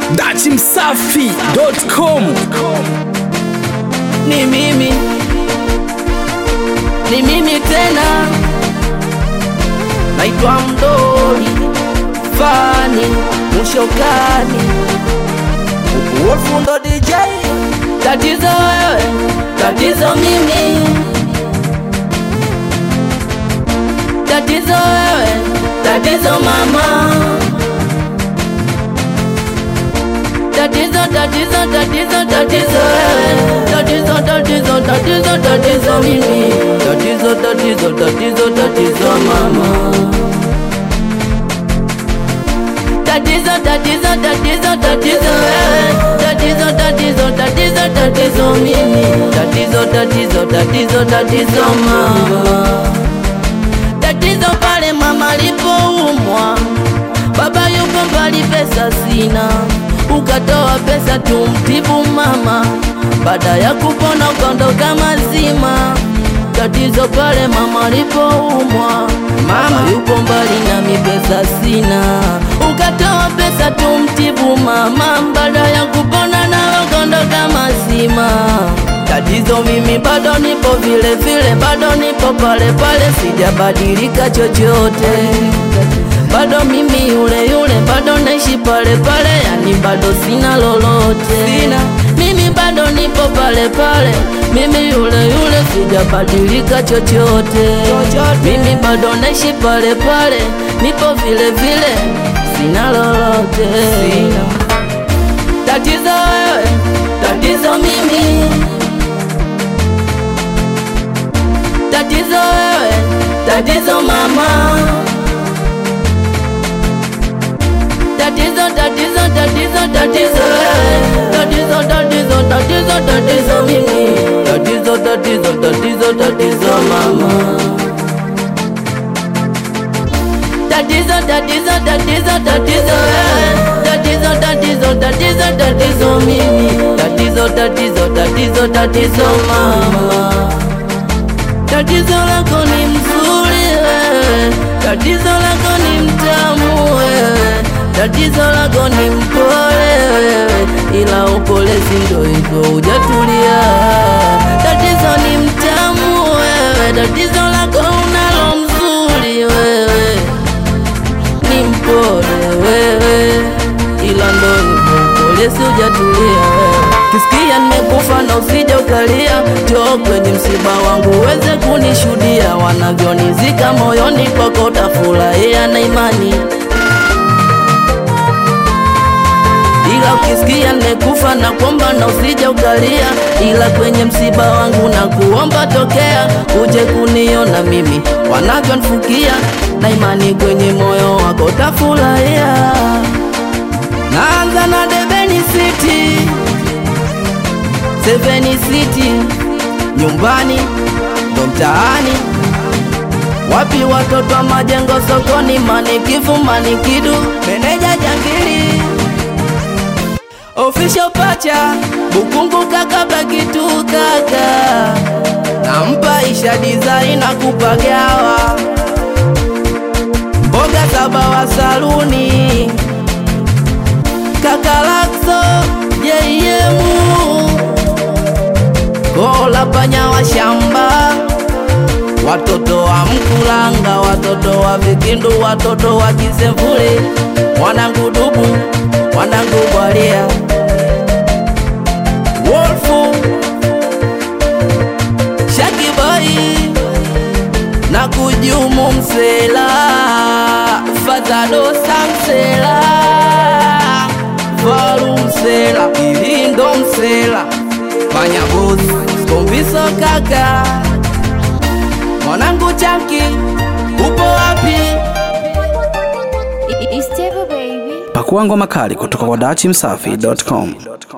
dachimsafi.com ni mimi ni mimi tena naitwa mdoli fani mushokani wolfundo dj tatizo wewe tatizo mimi tatizo wewe tatizo mama tatizo tatizo tatizo tatizo wewe tatizo tatizo tatizo tatizo mimi tatizo tatizo tatizo tatizo mama tatizo tatizo tatizo tatizo wewe tatizo tatizo tatizo tatizo mimi tatizo tatizo tatizo tatizo mama tatizo pale mama lipoumwa baba yuko mbali pesa sina ukatoa pesa tumtibu mama baada ya kupona ukaondoka mazima tatizo pale mama lipoumwa mama yuko mbali nami pesa sina ukatoa pesa tumtibu mama baada ya kupona na ukaondoka mazima tatizo mimi bado nipo vile vile bado nipo pale pale sijabadilika chochote bado mimi yule yule bado naishi pale pale yani bado sina lolote sina mimi bado nipo pale pale mimi yule yule sijabadilika chochote mimi bado naishi pale pale nipo vile vile sina lolote sina. tatizo wewe tatizo mimi tatizo wewe tatizo mama tatizo tatizo tatizo tatizo wewe tatizo tatizo tatizo tatizo mimi tatizo tatizo tatizo tatizo mama tatizo tatizo tatizo tatizo wewe tatizo tatizo tatizo tatizo mimi tatizo tatizo tatizo tatizo mama tatizo lako ni mzuri wewe tatizo lako ni mtamu wewe tatizo lako ni mpole wewe ila upole sindo hivyo hujatulia tatizo ni mtamu wewe tatizo lako unalo mzuri wewe ni mpole wewe ila ndo hivyo upole si hujatulia wewe kisikia nimekufa na usije ukalia njoo kwenye msiba wangu uweze kunishuhudia wanavyonizika moyoni kwako utafurahia na imani ila ukisikia nimekufa na kuomba na usije ukalia, ila kwenye msiba wangu na kuomba tokea, uje kuniona mimi wanavyonifukia, na imani kwenye moyo wako utafurahia. Naanza na Debeni City, Seven City, nyumbani ndo mtaani wapi watoto wa majengo sokoni, manikifu manikidu, meneja jangili official pacha bukungu kaka bakitu kaka nampa isha design na kupagawa mboga saba wa saluni kaka lakso jeyemu kola panya wa shamba watoto wa mkulanga watoto wa vikindu watoto wa kisemvule mwanangu dubu mwanangu bwalia wolfu shakibai na kujumu msela fadhalo samsela valu msela ilindo msela manyabozi skombiso kaka mwanangu chanki upo wapi It's Teva baby. pakua ngoma kali kutoka kwa dachimsafi.com